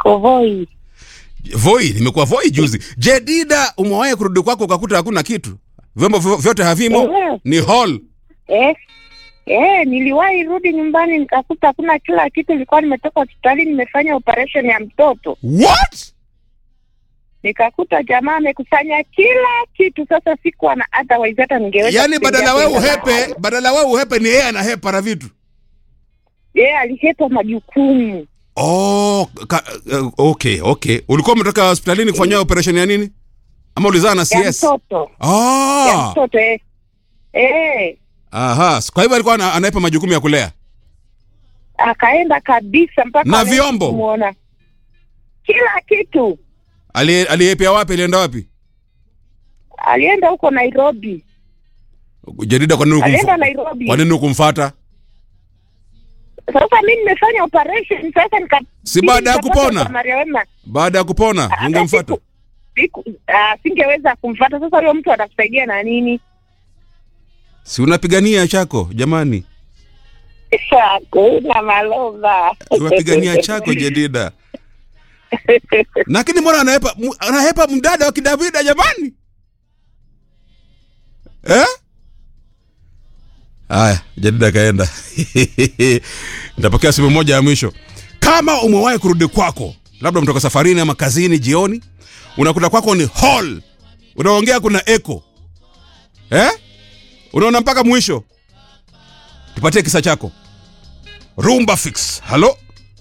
niko Voi. Voi, nimekuwa Voi juzi. Jedida, umewahi kurudi kwako ukakuta hakuna kitu, vyombo vyo- vyote havimo, Ehe. ni hall. Eh, eh, niliwahi rudi nyumbani nikakuta hakuna kila kitu. Nilikuwa nimetoka hospitali nimefanya operation ya mtoto, What? nikakuta jamaa amekusanya kila kitu. Sasa sikuwa na otherwise, hata ningeweza Yaani kutembea badala wewe kwenda uhepe, mahali. badala wewe uhepe ni yeye anahepa na vitu. yeye alihepa majukumu Oh, ka, uh, okay, okay. Ulikuwa umetoka hospitalini kufanyia operation ya nini? Ama ulizaa na ya CS? mtoto ya Ah. mtoto eh. Eh, Aha, kwa hivyo alikuwa ana- anahepa majukumu ya kulea. akaenda kabisa mpaka Na anaenda vyombo? kumuona. kila kitu. Ali aliyepea wapi? Alienda wapi? Alienda huko Nairobi, Jedida, kwa nini alienda hukumfu- Nairobi. kwa nini hukumfuata? Sasa mimi nimefanya operation sasa, nika Si baada ya nikapata kupona? Maria Wema Baada ya kupona Ah, ungemfuata? siku- siku- ah, singeweza kumfuata. Sasa huyo mtu atakusaidia na nini? Si unapigania chako jamani, Hakuna maloba. unapigania chako Jedida. Lakini mbona anahepa mu- anahepa mdada wa kidavida jamani eh? Haya, Jedida kaenda. Nitapokea simu moja ya mwisho. Kama umewahi kurudi kwako, labda umetoka safarini ama kazini jioni, unakuta kwako ni hall, unaongea kuna echo eh? Unaona mpaka mwisho. Tupatie kisa chako. Rumba fix. Halo,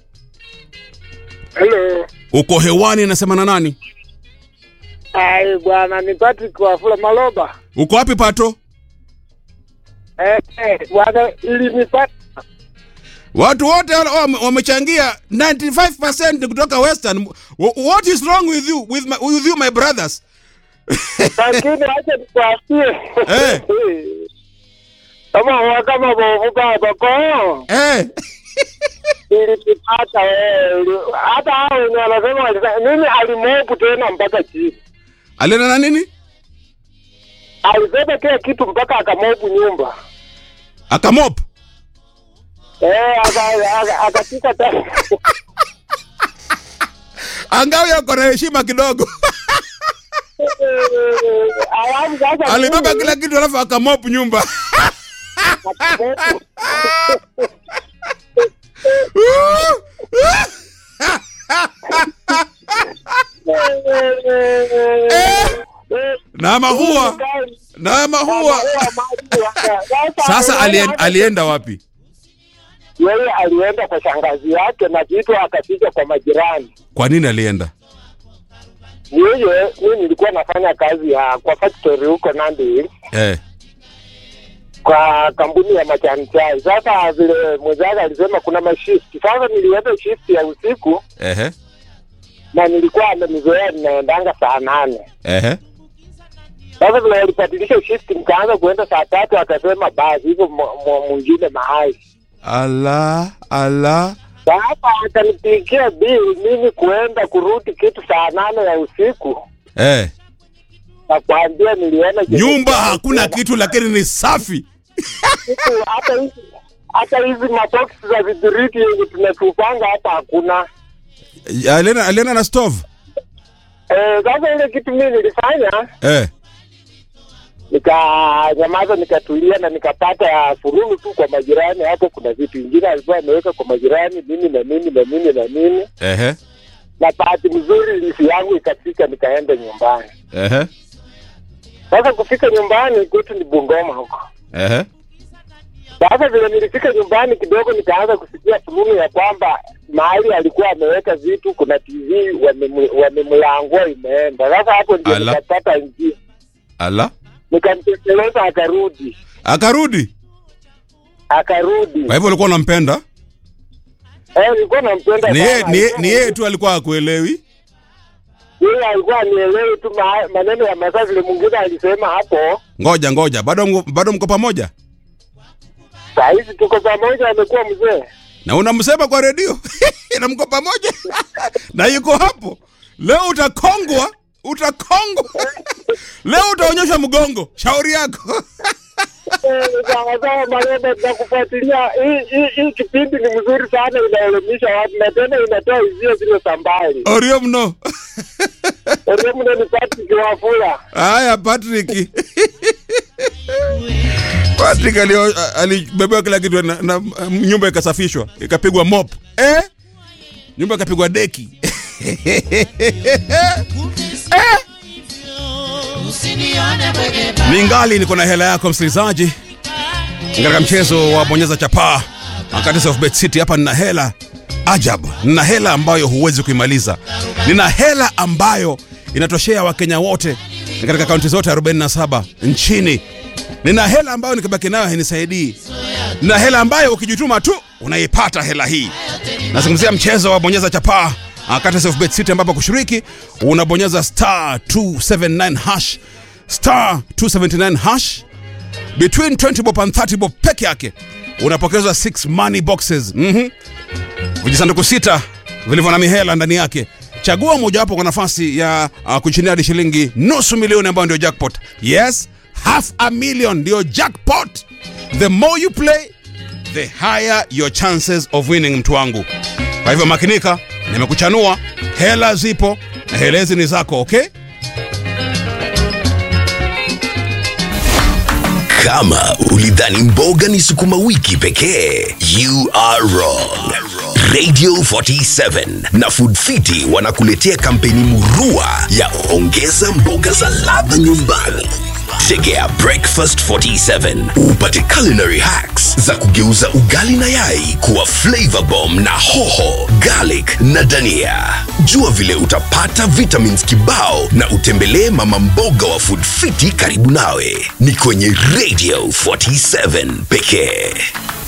Hello. uko hewani, nasema na nani? Ai bwana ni Patrick Wafula Maloba. Uko wapi Pato? Eh, eh, bwana ilinipata Watu wote wale wame- wamechangia 95% kutoka Western. Wh- What is wrong with you with my, with you my brothers? lakini acha nikwambie. Eh. Kama wa- kama bovu baba ko Eh. ilinipata wewe. Hata hao wenye wanasema walisa- mimi alimopu tena mpaka chini. Alienda na nini? Alisema kila kitu mpaka akamopu nyumba. Akamop. Eh, aka- aka- akashika tena. Angawa yako na heshima kidogo. Alafu sasa Alibeba kila kitu alafu akamop nyumba. na mahua. Na mahua. Sasa alien, alienda wapi? yeye alienda kwa shangazi yake na vitu akaficha kwa majirani. Kwa nini alienda? Yeye mimi nilikuwa nafanya kazi ya kwa factory huko Nandi Hills, Eh. kwa kampuni ya majani chai. Sasa vile mwenzake alisema kuna mashift, sasa nilienda shift ya usiku Ehe. na nilikuwa amenizoea ninaendanga saa nane. Ehe. Sasa vile alibadilisha shift nikaanza kuenda saa tatu, akasema basi hivyo mw- mw- mwingine mahali Ala, ala. Sasa akanipigia bili mimi kuenda kurudi kitu saa nane ya usiku, Eh. nakwambia niliona Nyumba hakuna kitu lakini ni safi. kitu, hata hizi hata hizi maboksi za vidhiriti yenye tunatupanga hapa hakuna. Alienda alienda na stove. Eh, Sasa ile kitu mimi nilifanya Eh. nikanyamaza, nikatulia na nikapata furulu tu kwa majirani. Hapo kuna vitu vingine alikuwa ameweka kwa majirani, mimi na mimi na mimi na mimi, Ehe. na bahati mzuri lisi yangu ikafika, nikaenda nyumbani. Ehe. Sasa kufika nyumbani kwetu ni Bungoma huko. Ehe. Sasa vile nilifika nyumbani kidogo, nikaanza kusikia fununu ya kwamba mahali alikuwa ameweka vitu, kuna TV wamemu- wamemlangua imeenda. Sasa hapo ndio Ala. nikapata njia, Ala. nikamtekeleza, akarudi Akarudi. akarudi. Kwa hivyo ulikuwa unampenda? Eh, nilikuwa nampenda Ni sana. yeye ni yeye- ni yeye tu alikuwa akuelewi. Yeye alikuwa anielewi tu ma- maneno ya masaa, vile mwingine alisema hapo. Ngoja ngoja, bado mko- bado mko pamoja? Saa hizi tuko pamoja, amekuwa mzee. Na unamsema kwa redio na mko pamoja na yuko hapo. Leo utakongwa, utakongwa. Leo utaonyesha mgongo. Shauri yako. Eh, sawa sawa Maleba, tunakufuatilia. Hii hii hii kipindi ni mzuri sana, inaelimisha watu na tena inatoa hisia zile za mbali. orio mno Ndio mne ni Patrick Wafula. haya patrick patrick alio- alibebewa kila kitu na, na nyumba ikasafishwa ikapigwa mop eh? nyumba ikapigwa deki ningali niko na hela yako msikilizaji katika mchezo wa bonyeza chapaa wakati of bet city hapa nina hela ajabu nina hela ambayo huwezi kuimaliza nina hela ambayo inatoshea wakenya wote katika kaunti zote 47 nchini nina hela ambayo nikibaki nayo hainisaidii nina hela ambayo ukijituma tu unaipata hela hii nazungumzia mchezo wa bonyeza chapaa wakati of bet city ambapo kushiriki unabonyeza star 279 hash star 279 hash between 20 bob and 30 bob peke yake unapokezwa 6 money boxes mm vijisanduku sita vilivyo na mihela ndani yake chagua mojawapo kwa nafasi ya uh, kushindia hadi shilingi nusu milioni ambayo ndio jackpot yes half a million ndio jackpot the more you play the higher your chances of winning mtu wangu kwa hivyo makinika nimekuchanua hela zipo na hela hizi ni zako okay Kama ulidhani mboga ni sukuma wiki pekee, you are wrong. Radio 47 na Food Fiti wanakuletea kampeni murua ya ongeza mboga za ladha nyumbani. Tegea Breakfast 47 upate culinary hacks za kugeuza ugali na yai kuwa flavor bomb na hoho, garlic na dania. Jua vile utapata vitamins kibao na utembelee mama mboga wa Food Fiti karibu nawe. Ni kwenye Radio 47 pekee.